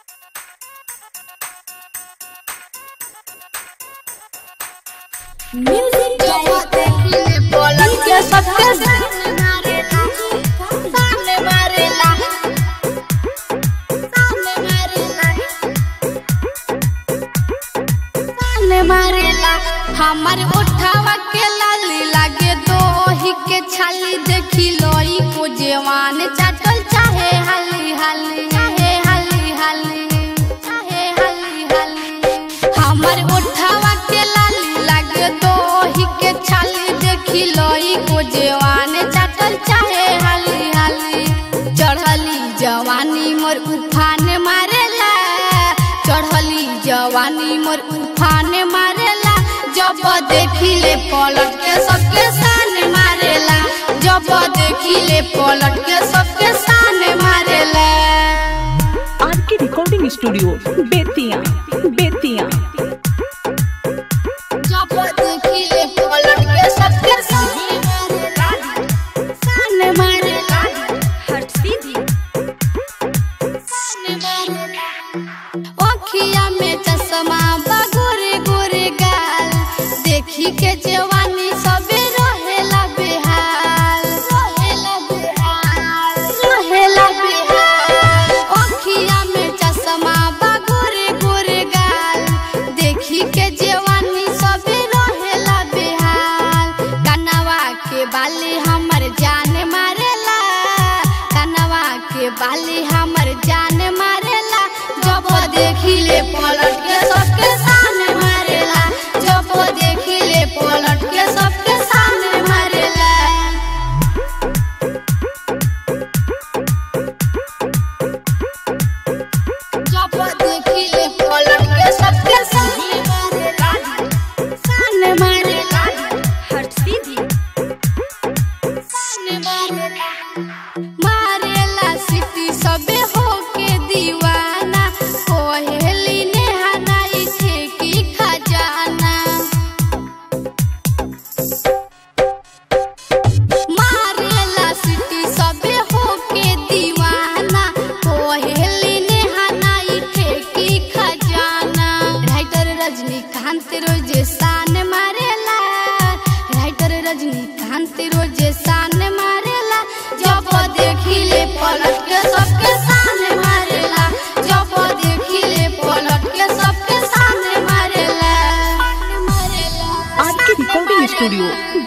music के सबके सामने मारेला सामने मारेला सामने मारेला हमर उठावा के लाली लागे तो ओही के छाली देखी लोई को जवान चाटल चाहे हाली हाली चाहे हाली हाली चाहे हाली हाली हमर उठावा के लाली लागे तो ओही के छाली देखी लोई को जवान चाटल चाहे हाली हाली चढ़ली जवानी मोर उफान मारेला चढ़ली जवानी मोर उफान मारेला जब देखिले पलट के सबके सान मारेला जब देखिले पलट के सबके सान मारेला आर के रिकॉर्डिंग स्टूडियो बेतिया बेतिया जब देखिले पलट के सबके सान मारेला सान मारेला हट सीधी सान मारेला ओखिया में चश्मा बा गोरे गोरे गाल देखी के जवानी सबे रहेला बेहाल रहेला बेहाल रहेला बेहाल ओखिया में चश्मा बा गोरे गोरे गाल देखी के जवानी सबे रहेला बेहाल कनवा के बाली हमर जान मारेला कनवा के बाली हमर जान मारेला जब देखिले पलट के सबके सामने मारेला जब देखिले पलट के सबके सामने मारेला जब देखिले पलट के सबके सामने मारेला सामने मारेला हट सीधी सामने मारेला मारेला सिटी सबे होके दीवाना कोहेली ने हनाई थे की खजाना मारेला सिटी सबे होके दीवाना कोहेली ने हनाई थे की खजाना राइटर रजनीकांत रोजे शान मारेला राइटर रजनीकांत रोजे शान मारेला जब देखिले पलट के सबके सामने मारेला जब देखिले पलट के सबके सामने मारेला मारेला आर के रिकॉर्डिंग स्टूडियो